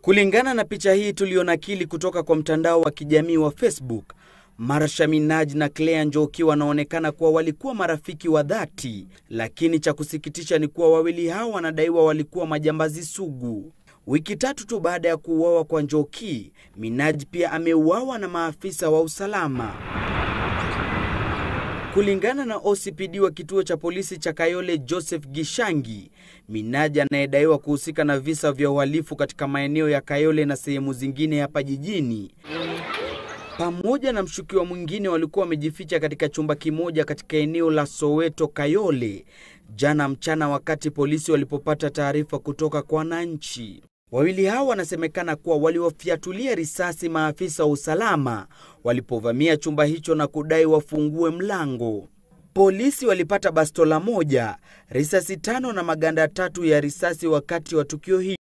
Kulingana na picha hii tulionakili kutoka kwa mtandao wa kijamii wa Facebook, Marsha Minaj na Claire Njoki wanaonekana kuwa walikuwa marafiki wa dhati, lakini cha kusikitisha ni kuwa wawili hao wanadaiwa walikuwa majambazi sugu. Wiki tatu tu baada ya kuuawa kwa Njoki, Minaj pia ameuawa na maafisa wa usalama. Kulingana na OCPD wa kituo cha polisi cha Kayole Joseph Gishangi, Minaj anayedaiwa kuhusika na visa vya uhalifu katika maeneo ya Kayole na sehemu zingine hapa jijini, pamoja na mshukiwa mwingine walikuwa wamejificha katika chumba kimoja katika eneo la Soweto Kayole jana mchana, wakati polisi walipopata taarifa kutoka kwa wananchi. Wawili hao wanasemekana kuwa waliwafiatulia risasi maafisa wa usalama walipovamia chumba hicho na kudai wafungue mlango. Polisi walipata bastola moja, risasi tano na maganda tatu ya risasi wakati wa tukio hili.